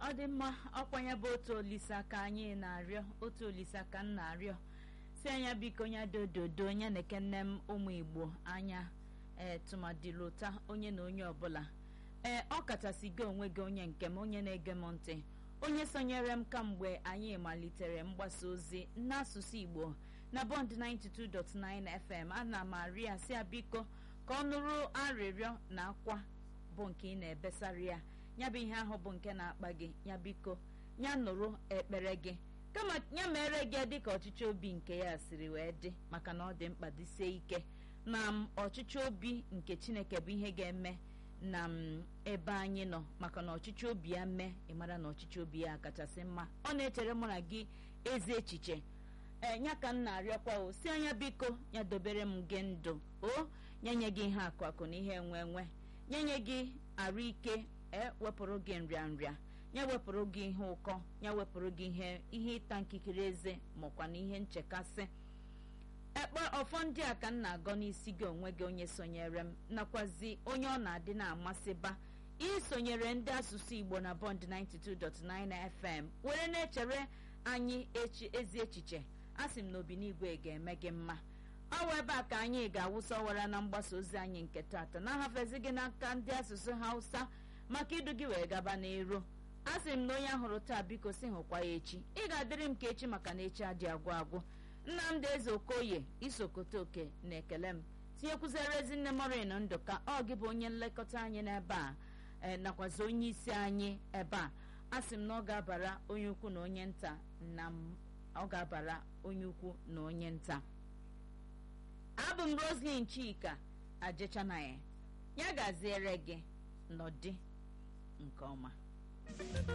ọ dị mma ọkwa ya bụ otu olisa ka anyị na-arịọ otu olisa ka m na-arịọ si anya biko nya dododo nya na-eke nne m ụmụ igbo anya ee tụmadịlụta onye na onye ọbụla ee ọ kachasị gị onwe gị onye nke m onye na-ege m ntị onye sonyere m kamgbe anyị malitere mgbasa ozi n'asụsụ igbo na bond 92.9 fm ana m arịa si ya biko ka ọ nụrụ arịrịọ na akwa bụ nke ị na-ebesara ya ya bụ ihe ahụ bụ nke na-akpa gị ya biko ya nụrụ ekpere gị kama ya mere gị dịka ọchịchị obi nke ya siri wee dị maka na ọ dị mkpa dịsie ike na m ọchịchị obi nke chineke bụ ihe ga-eme na m ebe anyị nọ maka na ọchịchị obi ya mee ịmara na ọchịchị obi ya kachasị mma ọ na-echere mụ na gị ezi echiche ee ya ka m na-arịọkwa o si anya biko ya dobere m gị ndụ o ya nye gị ihe akụ akụ na ihe enwe enwe nye nye gị arụ ike e wepụrụ gị nrịanrịa ya wepụrụ gị ihe ụkọ ya wepụrụ gị ihe ihe ịta nkikiri eze makwa na ihe nchekasị ekpe ọfọ ndị a ka m na-agọ n'isi gị onwe gị onye sonyere m nakwazi onye ọ na-adị na-amasịba isonyere ndị asụsụ igbo na bond 92.9 fm were na-echere anyị echi ezi echiche asị m na obinigwe ga-eme gị mma ọ wụ ebe a ka anyị ga-awụsa ọwara na mgbasa ozi anyị nke tata na-ahafezi gị n'aka ndị asụsụ hausa maka idu gị wee gaba n'ero asị m na onye ahụrụ taa biko si hụkwa ya echi ị ga-adịrị m ka echi maka na echi adị agwụ agwụ nnamdị eze okoye isokote oke na ekele m tinyekwuzere ezinne morin ndụ ka ọ gị bụ onye nlekọta anyị n'ebe a ee nakwazi onye isi anyị ebe a asị m na ọ ga-abara onye ukwu na onye nta na ọ ga-abara onye ukwu na onye nta abụ m roslin chika ajechanaghị ya gaziere gị nọdị nke ọma